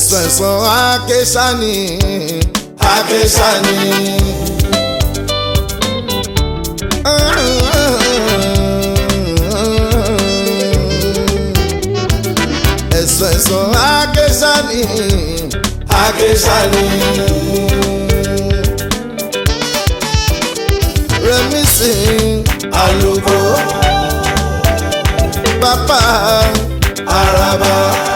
ẹ̀sán ẹ̀sán akéṣání akéṣání. ẹ̀sán ẹ̀sán akéṣání akéṣání. rẹ̀mísì àlùkò pápá àràbà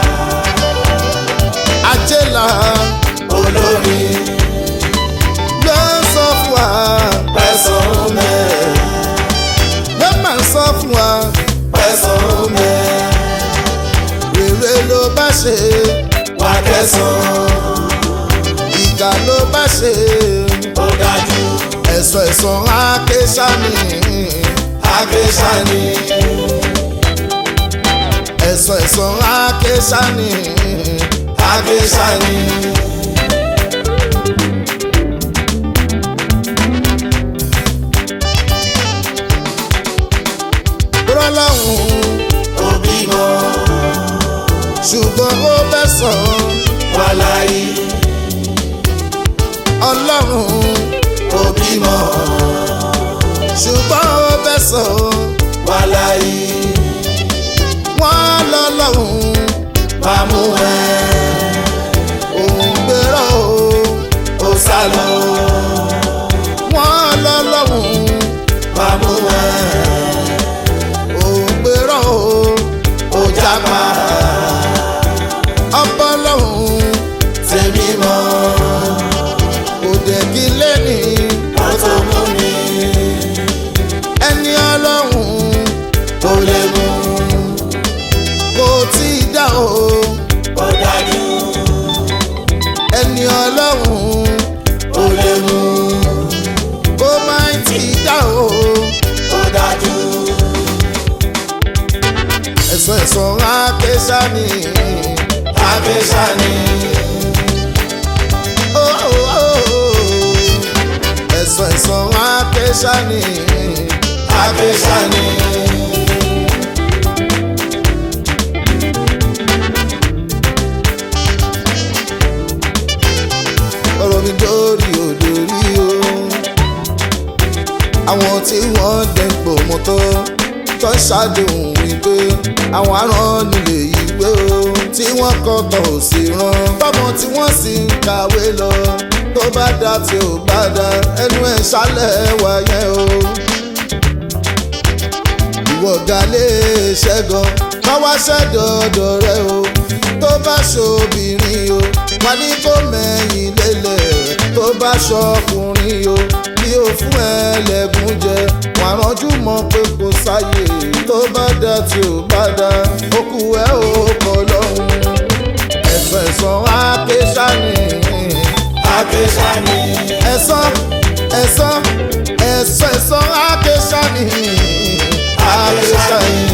àjẹlà olórí ló ń sọ fún wa pẹ̀sán mẹ́ ló máa ń sọ fún wa pẹ̀sán mẹ́ rere ló bá ṣe wà kẹsàn-án ìkà ló bá ṣe ó dájú ẹ̀sọ́ ẹ̀sọ́ akéṣání akéṣání ẹ̀sọ́ ẹ̀sọ́ akéṣání akéṣání. rọ́láhùn òbí mọ́ ṣùgbọ́n ó fẹ́ sàn wà láyé ọlọ́run òbí mọ́ ṣùgbọ́n ó fẹ́ sàn wà láyé wọ́n lọ́lọ́run máa mú ẹ òun gbérò ó sá lọ wọ́n lọ́lọ́run máa mú ẹ òun gbérò ó jápa ọpọlọ́hún tèmi mọ́ òde kí lẹ́ni ó tó mú mi ẹni ọlọ́hún kò lè mú kò tí ì dá o ó dájú ẹni ọlọ́hún kò lè mú kó má tí ì dá o ó dájú ẹ̀sọ́ ẹ̀sọ́ akéṣání akéṣání. Oh, oh, oh. ẹ̀sọ́ ẹ̀sọ́ akéṣání akéṣání. ọ̀rọ̀ mi dórí òdòrí o àwọn tí wọ́n dẹ̀ ń pò mọ́tò tó ń ṣàdéhùn wípé àwọn aràn nílé ìwé o tí wọ́n kọ́ tọ̀ ò sí rán tọ́mọ tí wọ́n sì ń kàwé lọ tó bá dá tí ò bá dá ẹnu ẹ̀ ṣálẹ̀ wáyé o. ìwọ ga lè ṣẹ́gun káwá ṣẹ́dọ̀ọ̀dọ̀ rẹ o tó bá ṣobìnrin o wà ní kó mẹ́yìn lélẹ̀ tó bá ṣọkùnrin o bí o fún ẹlẹ́gùn jẹ wà ránjú mọ́ pé kò sáyè tó bá dá tí ò bá dá okù ẹ ò kọ lọ́hùn ẹ̀sọ́ ẹ̀sọ́ akéṣání akéṣání ẹ̀sọ́ ẹ̀sọ́ ẹ̀sọ́ ẹ̀sọ́ akéṣání akéṣání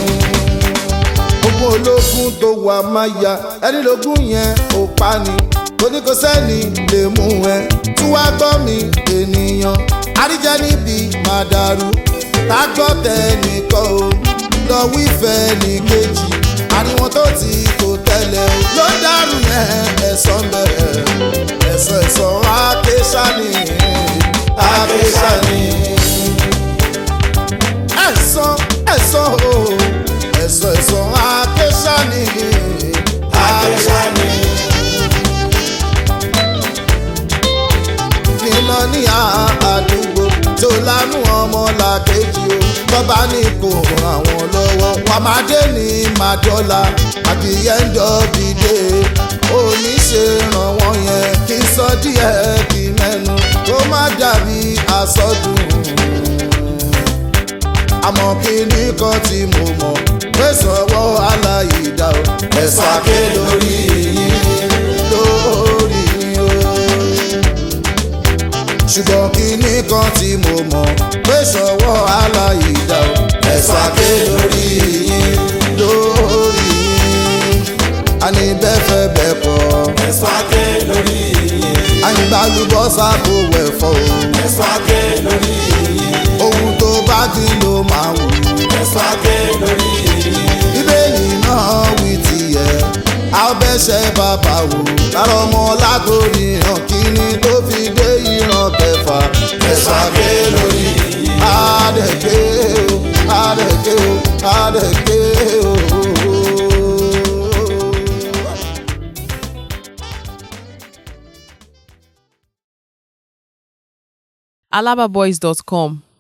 ogun ológun tó wà máa ya ẹni lógún yẹn ò pa ni torí kò sẹ́ni lè mú ẹ tí wàá gbọ́ mi ènìyàn àríjẹ níbi máa dàrú tágbọ́ tẹnìkan o lọ wífẹ́ ní kejì àríwọ̀n tó ti kò tẹ́lẹ̀ o ló dàrú yẹn ẹ̀sán bẹ̀rẹ̀ ẹ̀sán ẹ̀sán akéṣání akéṣání ẹ̀sán ẹ̀sán o ẹ̀sán ẹ̀sán akéṣání akéṣání. nílọ ní àdúgbò tó lánú ọmọ làkejì o bọ́bá ní kò ràn wọ́n lọ́wọ́ wọn máa dé ní màdọ́là àbí ẹ̀ńdọ́ bìdé oníṣe ràn wọ́n yẹn kí n sọ díẹ̀ kí mẹ́nu kó má dàbí àsọdùn àmọ́ kí ní kan tí mo mọ̀ pé sọ̀wọ́ aláìdá o ẹ̀sọ́ àké lórí yín lórí yín o ṣùgbọ́n kíní kan tí mo mọ̀ pé ṣọwọ́ aláìdá o ẹ̀sọ́ àké lórí yín lórí yín àní bẹ́ẹ̀ fẹ́ bẹ́ẹ̀ kọ́ ẹ̀sọ́ àké lórí yín. àyìnbálùbọ́sà kò wẹ̀fọ́ o ẹ̀sọ́ àké lórí yín. ohun tó bá dín ló máa wù ẹ̀sọ́ àké lórí yín. bíbélì náà wí tiẹ̀ a ó bẹ́ ṣẹ̀ṣẹ̀ bàbá wò lára ọmọ látòrí ìran kìíní tó fi dé ìran kẹfà ẹ̀sọ́ àké lórí yìí. àdẹ̀kẹ́ o àdẹ̀kẹ́ o àdẹ̀kẹ́ o. alababoys.com